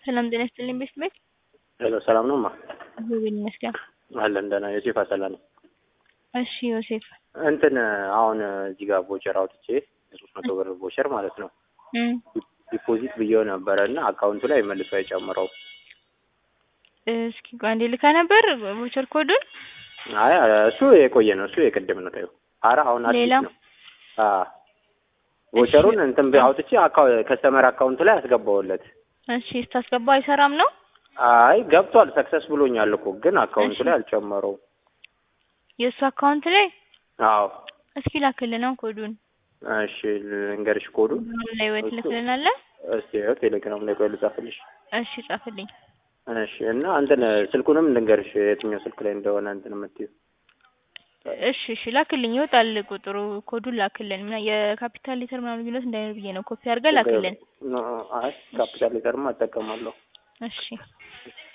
ሰላም ጤና ይስጥልኝ ቤት ቤት ሄሎ ሰላም ነው ማ እግዚአብሔር ይመስገን። አለን ደህና ዮሴፍ አሰላ ነኝ። እሺ ዮሴፍ እንትን አሁን እዚህ ጋር ቦቸር አውጥቼ የሶስት መቶ ብር ቦቸር ማለት ነው እም፣ ዲፖዚት ብዬው ነበረ እና አካውንቱ ላይ መልሶ አይጨምረው። እስኪ ቆይ አንዴ ልካ ነበር ቮቸር ኮዱን አይ እሱ የቆየ ነው እሱ የቅድም ነው ታዩ። አረ አሁን አዲስ ሌላ? ነው። አ ቦቸሩን እንትን ብ- አውጥቼ አካው ከስተመር አካውንቱ ላይ አስገባውለት። እሺ ስታስገባ አይሰራም ነው አይ ገብቷል፣ ሰክሰስ ብሎኛል እኮ ግን አካውንቱ እሺ። ላይ አልጨመረው። የእሱ አካውንት ላይ አዎ እስኪ ላክልን ነው ኮዱን እሺ ልንገርሽ ኮዱ ምን ላይ ወይ ትልክልናለህ? እስቲ ያው ቴሌግራም ላይ ቆይ ልጻፍልሽ። እሺ ጻፍልኝ። እሺ እና እንትን ስልኩንም ልንገርሽ የትኛው ስልክ ላይ እንደሆነ እንትን የምትይው እሺ እሺ ላክልኝ፣ ይወጣል ቁጥሩ ኮዱን ላክልን። ምና የካፒታል ሌተር ምናምን ልዩነት እንዳይኖር ብዬ ነው። ኮፒ አድርገህ ላክልን። አይ ካፒታል ሌተርማ እጠቀማለሁ። እሺ